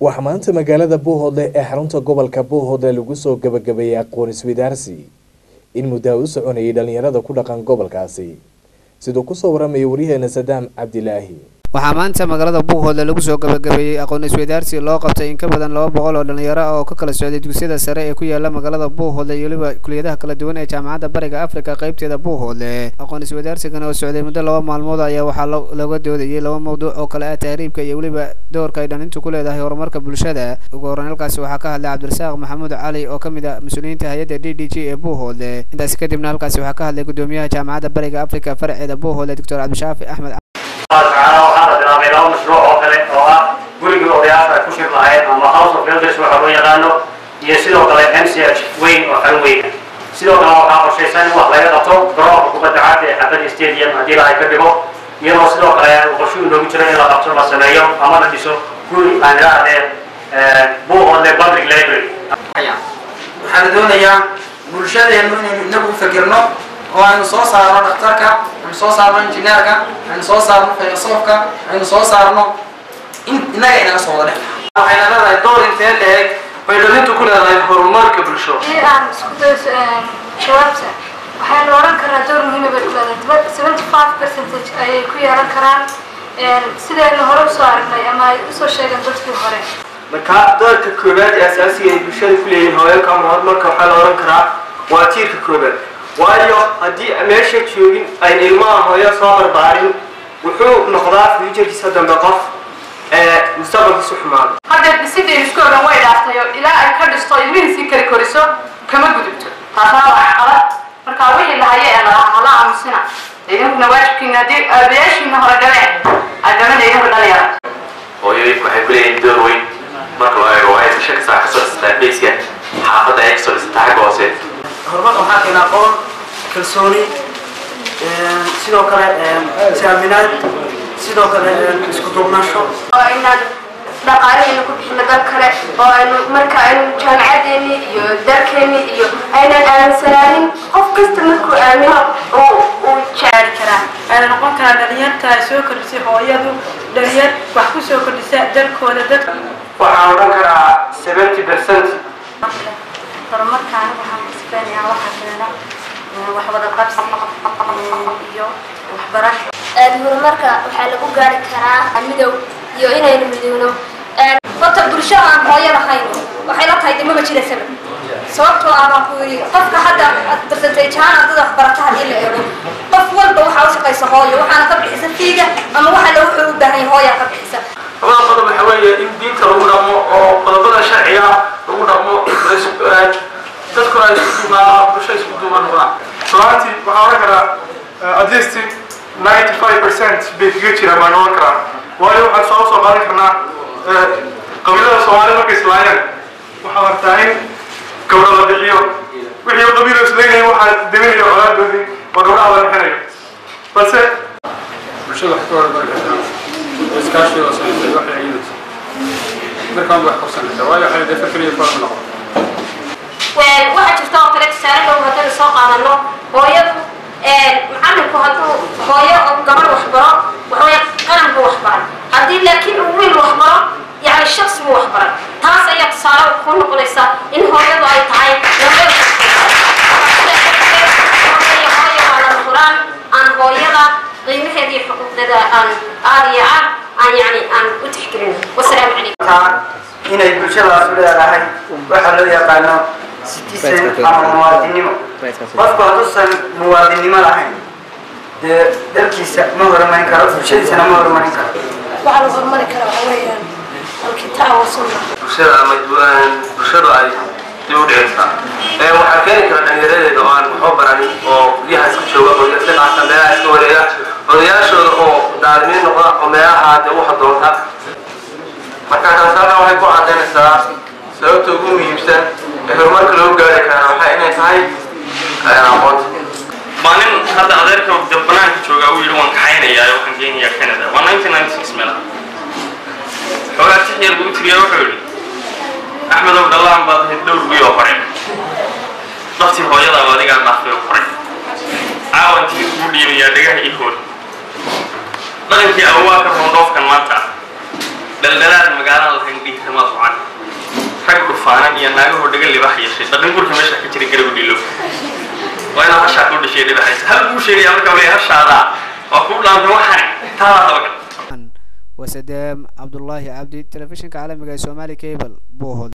waxaa maanta magaalada buuhoodle ee xarunta gobolka buuhoodle lagu soo gabagabeeyey aqoon iswadaarsi in muddaa u soconayay dhalinyarada ku dhaqan gobolkaasi siduu kusoo waramayay waryaheena sadaam cabdilaahi waxaa maanta magaalada buuhoodle lagu soo gabagabeeyey aqoon isweydaarsi loo qabtay in ka badan laba boqol oo dhalinyaro ah oo ka kala socday dugsiyada sare ee ku yaala magaalada buuhoodle iyo weliba kuliyadaha kala duwan ee jaamacadda bariga afrika qaybteeda buuhoodle aqoon isweydaarsigan oo socday muddo laba maalmood ayaa waxaa looga doodayay laba mawduuc oo kale ah tahriibka iyo weliba doorka ay dhalintu ku leedahay horumarka bulshada ugu horreyn halkaasi waxaa ka hadlay cabdirasaaq maxamuud cali oo kamid ah mas-uuliyiinta hay-adda d d g ee buuhoodle intaasi kadibna halkaasi waxaa ka hadlay gudoomiyaha jaamacadda bariga afrika faraceeda buuhoodle doctor cabdishaafi axmed tacaala waxaa la bilaabay laba mashruuc oo kale oo ah gurigii odayaasha ay ku shir lahayd ama house of elders waxa loo yaqaano iyo sidoo kale m c h weyn oo xarun weyna sidoo kale waxaa qorshaysan in wax laga qabto garoonka kubadda cagta ee xafadi stadium haddii lahay ka dhigo iyadoo sidoo kale qorsho inoogu jiro in la qabto la sameeyo ama la dhiso guri aan idhaahdeen buuhoodle public library waxaa la doonayaa bulshadeenu inaynu inagu u fikirno oo aynu soo saarno dhakhtarka aynu soo saarno injineerka aynu soo saarno filosoofka aynu soo saarno innaga inaga soo wada dhex waxayna leedahay door intee leeg bay dhalintu ku leedahay horumarka bulsho haddii aan isku dayo jawaabta waxaynu oran karaa door muhiima bay ku leedahay seventy five percentage ayay ku yeelan karaan sidaynu hore usoo aragnay ama ay usoo sheegeen dadkii hore marka doorka koowaad ee asaasiga ay bulshada ku leeyihiin hooyalka ama horumarka waxaa la oran karaa waa tiirka koowaad waayo haddii meesha joogin ayn ilmaha hooyo soo barbaarin wuxuu noqdaa fuujarkiisa dambe qof ee mustaqbalkiisu xumaado hadda dhisidii isku ogan way dhaaftayo ilaa ay ka dhisto ilmihiisii kali koriso kama gudubto taasna waa caqabad marka wixii lahaye ee lalaha hala aamusina idinkuna waajibkiina haddii aabayaashiina hore dhaleen adamada idinku dhalayara hooyooyinku waxay ku leeyihiin door weyn marka loo eego waa aysan shaka saa kasoo dhisataa beyska xaafadda ay kasoo dhisataa xagga hoose horumarka waxaa keena aqoon kalsooni sidoo kale saaminaad sidoo kale isku duubnasho oo inaan dhaqaalahayna ku bixino dal kale oo aynu marka aynu jaamacadeeni iyo dalkeeni iyo aynan aaminsanaanin qof kasta markuu aamino uu uu jeceli karaa ayna noqon karaa dhalinyarta ay soo kordhisay hooyadu dhalinyar wax ku soo kordhisa dalkooda dadka waxaan odhan karaa seventy percent horumarka anigu waxaan kasbeenayaa waxaa keena wax wada qabsi iyo waxbarasho horumarka waxaa lagu gaari karaa midow iyo inaynu midowno horta bulsho aan hooyo lahayn waxay la tahay dimaba jira sabab sababtoo ah baan ku yidhi qofka hadda percentage ahaan ardada waxbarata haddii la eego qof walba waxaa u shaqaysa hooyo waxaana ka bixisa fiiga ama waxa la wuxuu u baahan yahay hooyaa ka bixisa labada qodob waxa weeye in diinta lagu dhaqmo oo qodobada sharciga lagu dhaqmo dadkuna ay isku duumaan bulsho isku duuman noqdaan runtii waxaan oran karaa at least ninety five percent bay kaga jiraan baan oran karaa waayo waxaan soo soo qaadan karnaa qabiilada soomaalida markay islaayeen waxaa artaa in gabdho la bixiyo wixii qabiilo isleeyahay waxaa deminayo colaadoodii oo gabdhaha la bixinayo balse bulshada wax ka hormari kartaa oo iskaashiga oo samaysay waxay ciidaysa markaan wax qabsan kartaa waayo waxay dee fikriyo fara noqon waxaa jirta oo kale tusaale dhow haddaynu soo qaadano hooyadu macalinku hadduu hooyo oo gabadh waxbaro waxaweye qaranku waxbaray haddii laakiin uu wiil waxbaro yani shaksi buu waxbaray taas ayaa tusaale ku noqonaysa in hooyadu ay tahay hooyo waa lama huraan aan hooyada qiimaheeda iyo xuquuqdeeda aan aada iyo aad aan yani aan u tixgelin wasalaamu calaykum inay bulshadaas u leedahay waxaa loo yaqaano citizen ama muwaadinimo qofku hadduusan muwaadinimo lahayn dee dalkiisa ma horumarin karo bulshadiisana ma horumarin karo waxaa la horumari karaa waxa weeyaan alkitaab wasunna bulshada ama bulshadu ay dib u dhicisa ee waxaa keeni kara dhallinyaradeeda oo aan waxba baranin oo guryaha iska jooga oo iska qaata meelaha iska wareega odayaashooda oo daalimiin noqda oo meelaha dee waxa doonta marka taas halkan waxay ku cadaynaysaa sababta ugu muhiimsan ee horumarka loo gaari karaa waxay inay tahay aqoonta maalin hadda adeerka banaanka jooga uu yidhi waan kaxaynayaa oo waxaan geynayaa canada waa nineteen ninety six meelaha xoogaa tix yar buu u tiriya wuxuu yidhi axmedow dhallaan baad ahayd dhowr wiil oo hore daftii hooyadaaba adigaa dhaafay oo hore caawantii kuu dhiibayaa dhagaha ii hool dhaqankii awaa ka roon dhoofkan maanta dhaldhalaad magaalada lahayn dhihi kamaad naagahoo dhagan libax yeeshay dhaqan gurka meesha ka jira garabu dhilo waa inaad hashaa kuu dhashay dhibaxaysa hal buu sheegaya marka wale hashaada waa kuu dhaanta waxaan taadaa dabagal wasadeem cabdullaahi cabdi telefishinka caalamiga ee somali cable buuhood